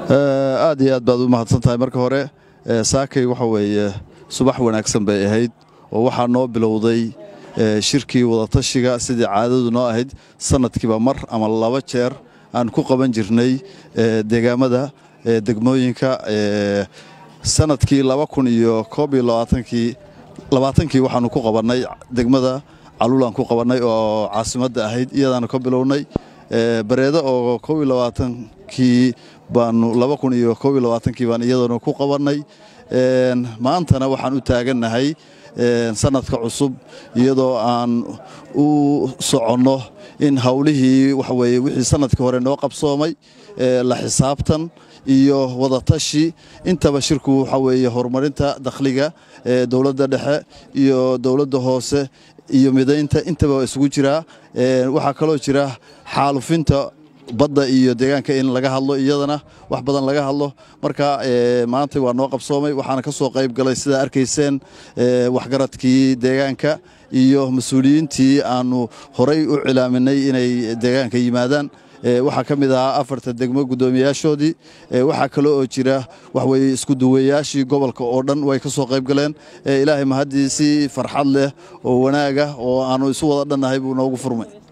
aad iyo aad baad u mahadsan tahay marka hore saakay waxa weeye subax wanaagsan bay ahayd oo waxaa noo bilowday shirkii wadatashiga sidii caadadu noo ahayd sanadkiiba mar ama laba jeer aan ku qaban jirnay deegaamada degmooyinka sanadkii laba kun iyo koob iyo labaatankii labaatankii waxaanu ku qabannay degmada caluulaan ku qabannay oo caasimadda ahayd iyadaanu ka bilownay bareedo oo koob iyo labaatankii baanu laba kun iyo koob iyo labaatankii baan iyadana ku qabannay maantana waxaan u taagannahay sanadka cusub iyadoo aan u soconno in howlihii waxa weeye wixii sanadkii hore noo qabsoomay la xisaabtan iyo wadatashi intaba shirku waxa weeye horumarinta dakhliga ee dowladda dhexe iyo dowladda hoose iyo midaynta intaba isugu jiraa waxaa kaloo jira xaalufinta badda iyo deegaanka in laga hadlo iyadana wax badan laga hadlo marka maanta waa noo qabsoomay waxaana ka soo qayb galay sidaa arkayseen waxgaradkii deegaanka iyo mas-uuliyiintii aanu horay u cilaaminay inay deegaanka yimaadaan waxaa ka mid ahaa afarta degmo guddoomiyaashoodii waxaa kale oo jira waxweye isku duwayaashii gobolka oo dhan way ka soo qayb galeen ilaahay mahaddii si farxad leh oo wanaaga oo aanu isu wada dhannahay buu noogu furmay